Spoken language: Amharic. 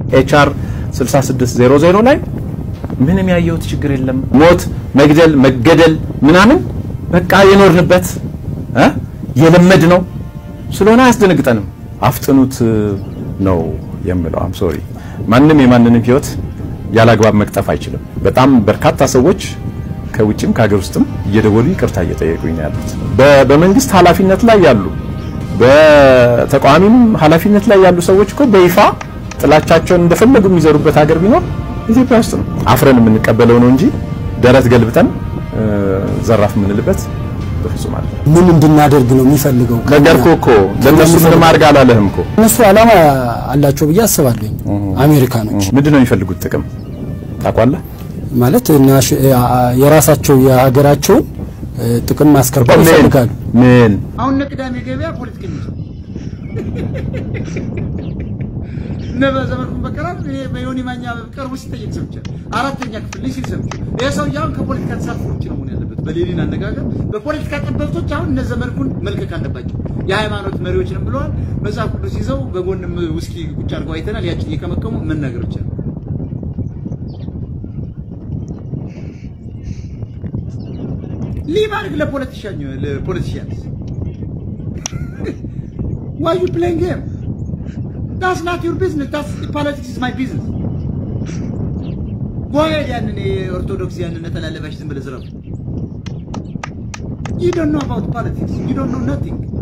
ኤችአር 6600 ላይ ምንም ያየሁት ችግር የለም። ሞት፣ መግደል፣ መገደል ምናምን በቃ የኖርንበት እ የለመድ ነው ስለሆነ አያስደነግጠንም። አፍጥኑት ነው የምለው። አም ሶሪ ማንም የማንንም ህይወት ያላግባብ መቅጠፍ አይችልም። በጣም በርካታ ሰዎች ከውጭም ከሀገር ውስጥም እየደወሉ ይቅርታ እየጠየቁኝ ነው ያሉት። በመንግስት ኃላፊነት ላይ ያሉ በተቃዋሚም ኃላፊነት ላይ ያሉ ሰዎች እኮ በይፋ ጥላቻቸውን እንደፈለጉ የሚዘሩበት ሀገር ቢኖር ኢትዮጵያ ውስጥ ነው። አፍረን የምንቀበለው ነው እንጂ ደረት ገልብጠን ዘራፍ የምንልበት በፍጹም አለ። ምን እንድናደርግ ነው የሚፈልገው? ነገርኩህ እኮ ለእነሱ ምንም አድርግ አላለህም እኮ። እነሱ ዓላማ አላቸው ብዬ አስባለሁ። አሜሪካኖች ምንድን ነው የሚፈልጉት ጥቅም ታውቃለህ? ማለት የራሳቸው የሀገራቸውን ጥቅም ማስከበር ምን ይፈልጋሉ። ምን አሁን እነ ቅዳሜ ገበያ ፖለቲከኞች እነ በዘመድኩን በቀላ በዮኒ ማኛ ቀርቦ ሲጠየቅ ሰምቻለሁ። አራተኛ ክፍል ልጅ ሲል ሰምቻለሁ። ይህ ሰውዬ አሁን ከፖለቲካ ተሳትፎ ውጭ ነው መሆን ያለበት። በሌኒን አነጋገር በፖለቲካ ጠበብቶች አሁን እነ ዘመድኩን መልቀቅ አለባቸው። የሃይማኖት መሪዎችንም ብለዋል። መጽሐፍ ቅዱስ ይዘው በጎንም ውስኪ ቁጭ አድርገው አይተናል። ያችን እየከመከሙ መናገር ብቻ ነው። ሊቭ አድርግ ለፖለቲሻኝ ለፖለቲሽያንስ why you playing game that's not your business that's politics is my business go ahead ያንን የኦርቶዶክስ ያንን ነጠላ ለባሽ ዝም ብለህ ዝረፍ you don't know about politics you don't know nothing